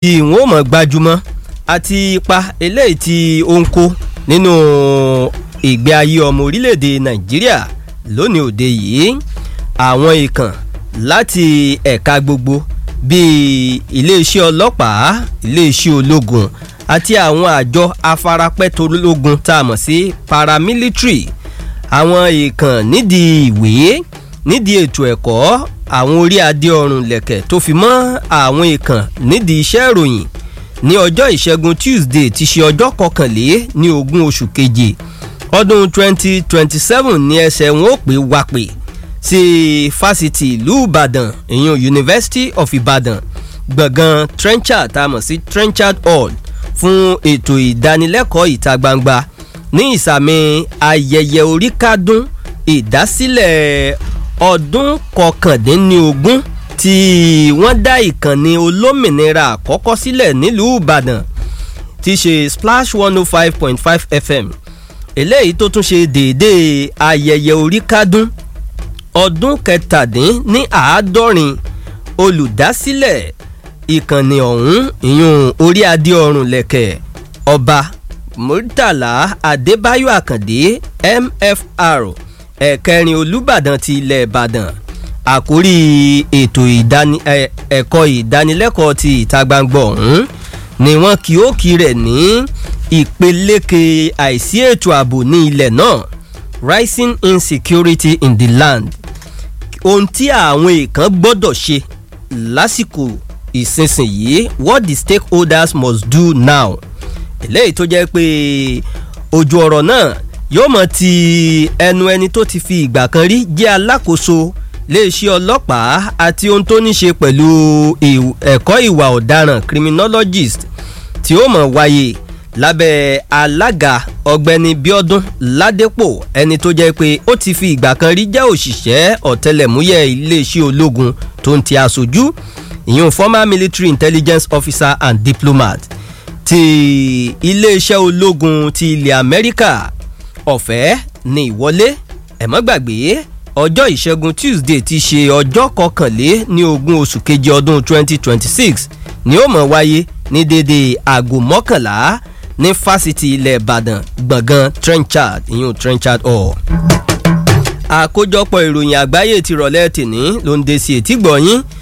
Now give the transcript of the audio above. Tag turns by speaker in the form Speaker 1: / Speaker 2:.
Speaker 1: tí wọ́n mọ̀ gbajúmọ̀ àti ipa eléyìí tí ó ń kó nínú ìgbé ayé ọmọ orílẹ̀-èdè nàìjíríà lónìí òde yìí àwọn ìkàn láti ẹ̀ka gbogbo bíi iléeṣẹ́ ọlọ́pàá iléeṣẹ́ ológun àti àwọn àjọ afarapẹ́tológun tá a mọ̀ sí paramilitary àwọn ìkàn nídìí ìwé nídìí ètò ẹ̀kọ́ àwọn orí adé ọrùn lẹ̀kẹ̀ tó fi mọ́ àwọn ìkàn nídìí iṣẹ́ ìròyìn ní ọjọ́ ìṣẹ́gun tuesday ti ṣe ọjọ́ kọkànlé ní ogún oṣù keje ọdún 2027 ní ẹsẹ̀ wọn ó pé wápè sí fásitì ìlú ìbàdàn ìyún university of ibadan gbọ̀ngàn trenchard tá a mọ̀ sí trenchard hall fún ètò ìdánilẹ́kọ̀ọ́ ìta gbangba ní ìsàmì ayẹyẹ oríkádún ìdásílẹ̀ ọdún kọkàndínlógún tí wọ́n dá ìkànnì olómìnira àkọ́kọ́ sílẹ̀ nílùú ìbàdàn tí ṣe splash one oh five point five fm eléyìí tó tún ṣe déédéé ayẹyẹ oríkádún ọdún kẹtàdín ní àádọ́rin olùdásílẹ̀ ìkànnì ọ̀hún ìyún orí adé ọrùn lẹ̀kẹ̀ ọba murtala adébáyọ̀ àkàndé mfr ẹ̀kẹrin olùbàdàn ti ilẹ̀ ìbàdàn àkórí ètò ẹ̀kọ́ ìdánilẹ́kọ̀ọ́ ti ìta gbangba ọ̀hún ni wọ́n kí ó kí rẹ̀ ní ìpeléke àìsí ètò ààbò ní ilẹ̀ náà rising insecurity in the land ohun tí àwọn èèkàn gbọ́dọ̀ ṣe lásìkò ìsinsìnyí what the stakeholders must do now eléyìí tó jẹ́ pé ojú ọ̀rọ̀ náà yóò mọ̀ ti ẹnu ẹni tó ti fi ìgbà kan rí jẹ́ alákòóso iléeṣẹ́ ọlọ́pàá àti ohun tó ní ṣe pẹ̀lú ẹ̀kọ́ ìwà ọ̀daràn criminologist tí ó mọ̀ wáyé lábẹ́ alága ọ̀gbẹ́ni bíọ́dún ládépò ẹni tó jẹ́ pé ó ti fi ìgbà kan rí jẹ́ òṣìṣẹ́ ọ̀tẹlẹ̀múyẹ́ iléeṣẹ́ ológun tó ń ti aṣojú ìyún former military intelligence officer and diplomat ti iléeṣẹ́ ológun ti ilẹ̀ amẹ́ríkà ọ̀fẹ́ ní ìwọlé ẹ̀mọ́ gbàgbé ọjọ́ ìṣẹ́gun tuesday ti ṣe ọjọ́ kọkànlé ní ogún oṣù keje ọdún 2026 ni ó mọ̀ wáyé ní dédé aago mọ́kànlá ní fásitì ilẹ̀ ìbàdàn gbọ̀ngàn trenchard ìyún trenchard hall. àkójọpọ̀ ìròyìn àgbáyé ti rọ̀lẹ́ tìní ló ń de sí etí gbọ̀nyìn